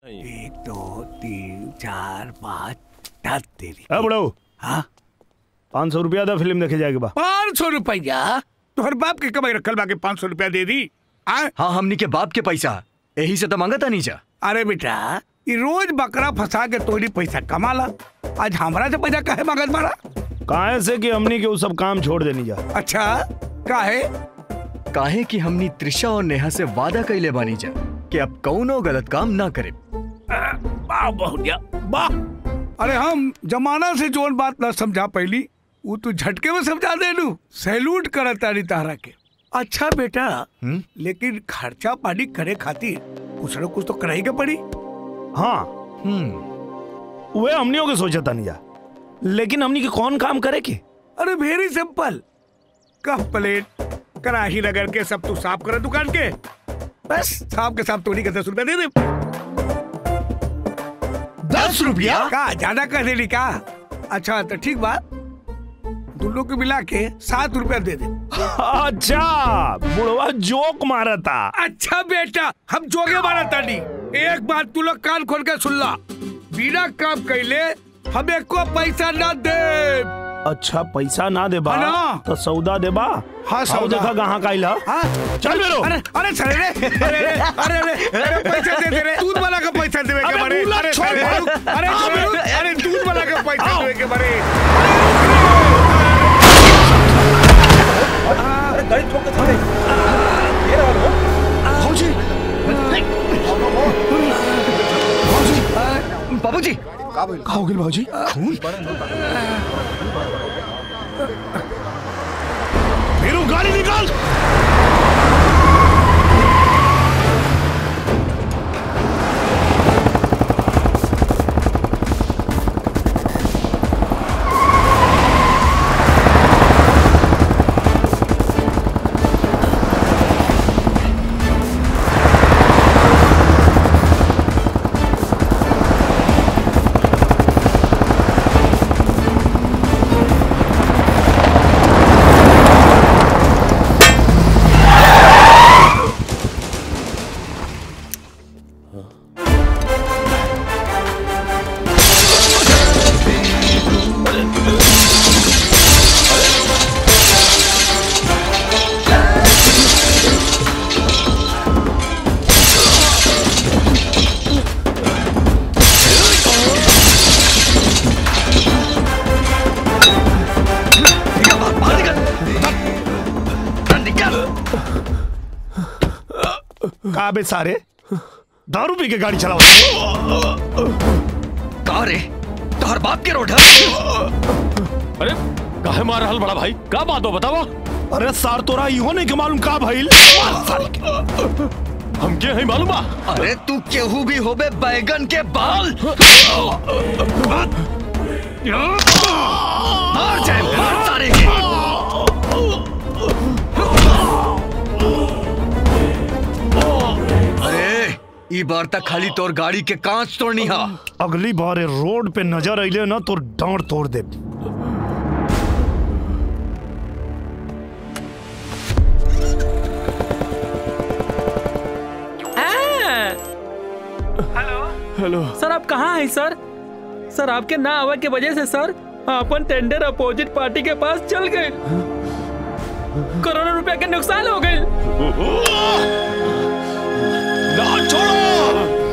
एक दो तीन चार पाँच दस तेरी ए बुढ़ऊ हाँ पाँच सौ रुपया दा फिल्म देखे जाएगा बा पाँच सौ रुपया तोहर बाप के कमाई रखल बाके पाँच सौ रुपया दे दी आ? हाँ हमनी के बाप के पैसा यही से तो मांगता नहीं जा अरे बेटा ये रोज बकरा फंसा के तोरी पैसा कमाला आज हमरा से पैसा काहे मांगत मारा काहे से कि हमनी के वो सब काम छोड़ देनी जा अच्छा काहे काहे कि हमनी त्रिशा और नेहा से वादा कैले बानी जा कि अब कौनो गलत काम ना करे वाह बहुरिया वाह अरे हम जमाना से जोन बात ना समझा पहली वो तू झटके में समझा दे लू सैल्यूट करत तारी तारा के अच्छा बेटा हम्म? लेकिन खर्चा पानी करे खातिर कुछ न कुछ तो कराई के पड़ी हाँ हम्म वे हमनियों के सोचा था नहीं जा लेकिन हमनी के कौन काम करे के अरे वेरी सिंपल कप प्लेट कड़ाही रगड़ के सब तू साफ कर दुकान के बस साफ के साफ तोड़ी के दस रुपया दे दे दस रुपया का ज्यादा कर देली का अच्छा तो ठीक बात दोनों को मिला के सात रुपया दे दे अच्छा बुढ़वा जोक मारा था अच्छा बेटा हम जोगे मारा तानी एक बात तू लोग कान खोल के सुन ला बिना काम कैले हमें को पैसा ना दे अच्छा पैसा ना दे बा हाँ ना। तो सौदा दे बा हाँ, आओ सौदा। देखा कहाँ का इला हाँ? चल बेरो अरे अरे सर रे अरे अरे अरे अरे अरे पैसा दे दे रे दूध वाला का पैसा देवे के अबे बारे दूल्हा अरे छोड़ सर, मारू। अरे हाँ, छोड़ू, बे- अरे दूध वाला का पैसा आओ। देवे के बारे भाजी बाबूजी का हो गया भाजी फिर गाड़ी निकाल बाहर निकल निकल का बे सारे दारू पी के गाड़ी चलाओ कहा रे तोहर बाप के रोड है अरे काहे मार रहल बड़ा भाई का बात हो बतावा अरे सार तोरा इहो नहीं के मालूम का भइल हमके है मालूम बा अरे तू केहू भी होबे बैगन के बाल मार जाए मार सारे के अरे ई बार तक खाली तोर गाड़ी के कांच तोड़नी हा अगली बार ये रोड पे नजर अइले ना तो डांट तोड़ दे हेलो सर आप कहाँ हैं सर सर आपके ना आवे के वजह से सर अपन टेंडर अपोजिट पार्टी के पास चल गए करोड़ों रुपया के नुकसान हो गए ना छोड़ो